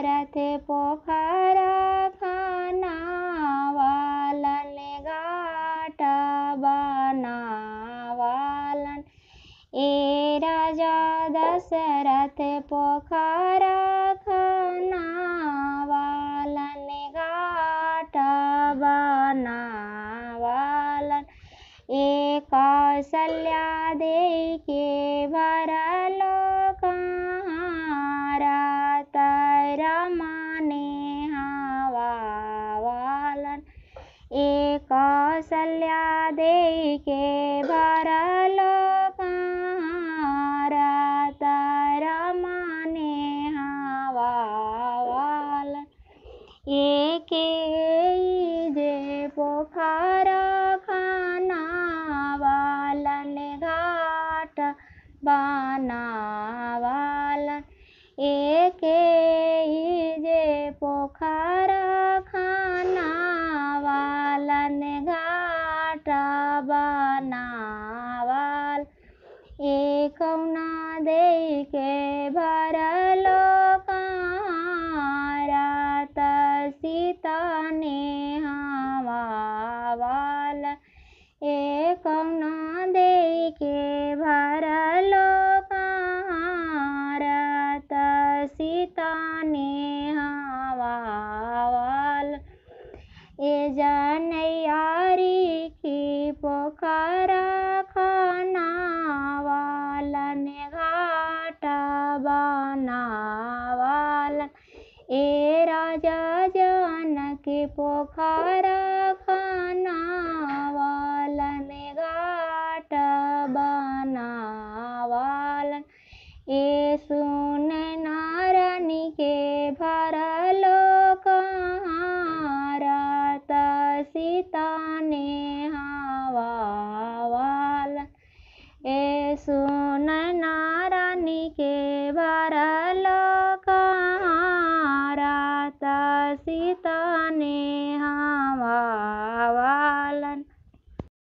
रथे पोखरा खनावालन घाट बनावालन ए राजा दशरथ पोखरा खनावालन घाट बनावालन ए कौशल्या दे के भरलो कहारा तरमाने हवावालन ए कौशल्या दे के भरलो कहारा तरमाने हवावालन एके जे पोखरा खनावालन घाट बनावालन एके जे पोखरा खनावालन घाट बनावाल ए कौना दे के भरलो कहारा त सीता ने हवावाल ए कौना दे के भरलो कहारा त सीता ने हवावाल ए जनयारी की पोखरा खनावालन घाट बनावालन ए राजा जनक पोखरा खनावालन घाट बनावालन ए सुन नारायणी के भरलो कहारा त सीता ने हवावालन ए सुन नारायणी के भरलो कहारा त सीता ने हवा